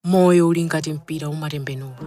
moyo uli ngati mpira umatembenuka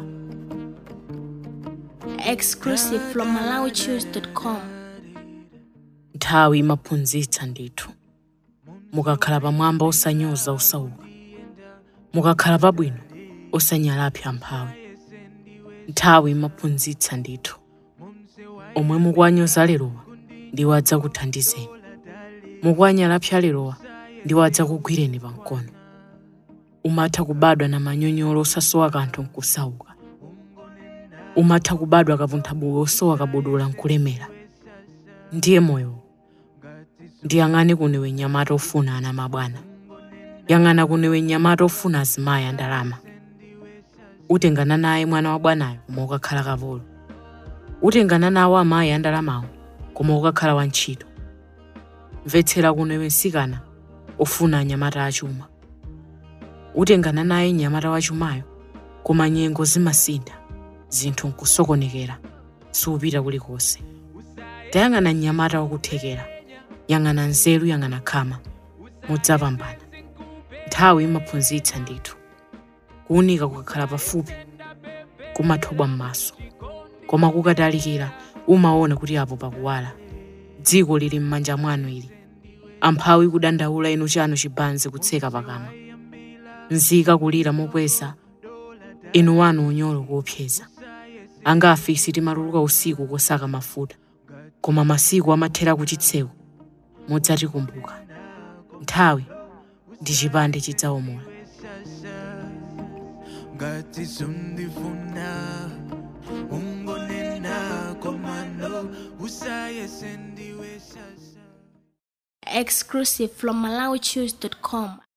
exclusive from MalawiChoose.com. nthawi imaphunzitsa ndithu mukakhala pamwamba osanyoza osauka mukakhala pabwino osanyalapsa amphawi nthawi imaphunzitsa ndithu omwe mukuwanyoza lerowa ndiwo adzakuthandizeni mukuwanyalapsa lerowa ndiwo adzakugwireni pamkono umatha kubadwa na manyonyolo osasowa kanthu nkusauka umatha kubadwa kapunthabuwi osowa kabudula nkulemera ndiye moyo ndiyang'ane kunewe nyamata ofuna ana mabwana yang'ana kunewe nyamata ofuna azimayi andalama utengana naye mwana wa bwanayo koma ukakhala kapolo utengana nawo amayi andalamawo koma ukakhala wantchito mvetsera kunewe nsikana ofuna anyamata achuma utengana naye nyamata wachumayo koma nyengo zimasintha zinthu nkusokonekera siupita kulikonse tayang'ana mnyamata wakuthekera yang'ana nzeru yang'ana khama mudzapambana nthawi imaphunzitsa ndithu kuwunika kukakhala pafupi kumathobwa m'maso koma kukatalikira umaona kuti apo pakuwala dziko lili m'manja mwanu ili amphawi kudandaula inu chanu chibanzi kutseka pakamwa nzika kulira mokweza inu wanu unyolo kuopseza angafe isi timatuluka usiku kosaka mafuta koma masiku amathera kuchitseko mudzatikumbuka nthawi ndi chipande chidzawomola ngati sundifuna ungonena komano usayese ndiwe sasa Exclusive from MalawiChoose.com.